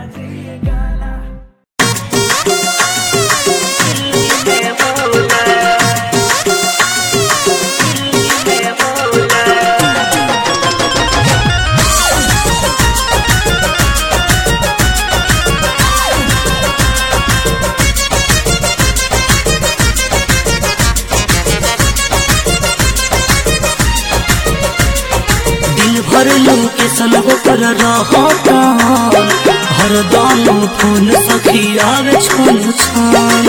दिन भर लोकेशन होकर रहता हरदम फोन सखी आवे छन छन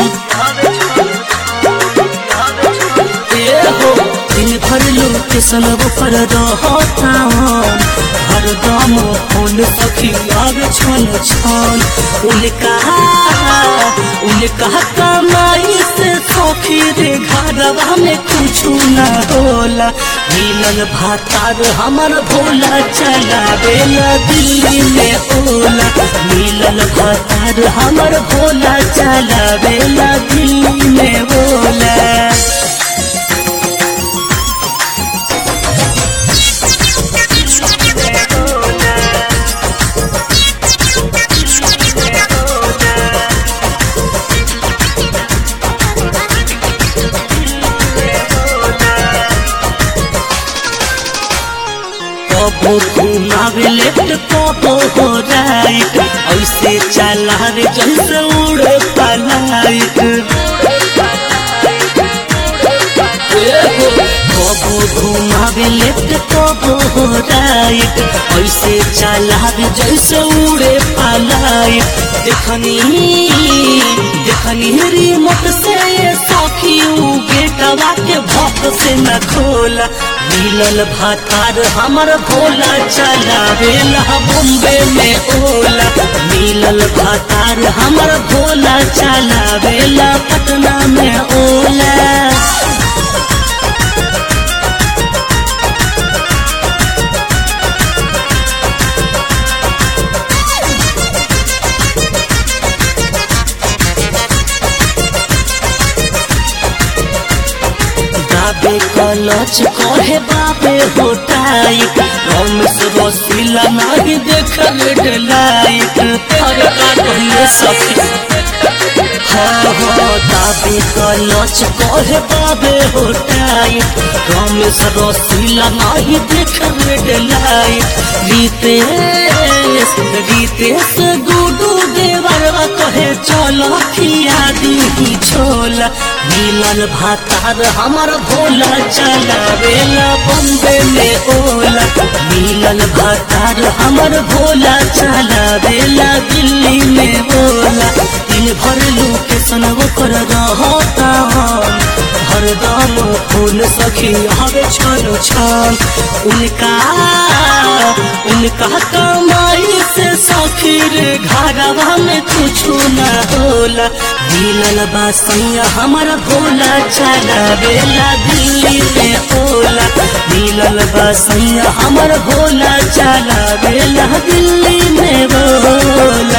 ए हो दिन भर लोकेशन होकर रहता हरदम फोन सखी आवे छन छन उनका उनका कमाई से सखी रे घरवा में कुछ न होला मिलल भातार हमर भोला चलावेला दिल्ली में ओला मिलल भातार हमर भोला चलावेला दिल्ली में ओला कबो घुमावे लेफ्ट कबो हो राइट ऐसे चला रे जैसे उड़े पलाइट कबो घुमावे लेफ्ट कबो हो राइट ऐसे चला रे जैसे उड़े पलाइट देखनी देखनी रिमोट से ये सखी उगे कवा के भक्त से न खोला मिलल भातार हमर भोला चलावेला बॉम्बे में ओला मिलल भातार हमर भोला चलावेला पटना में ओला बाबे कलच कहे बाबे होटाइट रमेश रसीला नहीं देखल डलाइट अरे का कहिए सखी हाँ हाँ दाबे कलच कहे बाबे होटाइट रमेश रसीला नहीं देखल डलाइट रितेश रितेश गुडू देवरवा कहे चलो खिया दी छोला मिलल भातार हमर भोला चलावेला बम्बे में ओला मिलल भातार हमर भोला चलावेला दिल्ली में ओला दिन भर लोकेशन ओकर रहता हरदम फूल सखी हवे छन छन उनका उनका कमाई से सखी रे घरवा में कुछ न होला मिलल बासैया हमर भोला चलावेला दिल्ली में ओला मिलल बासैया हमर भोला चलावेला दिल्ली में बोला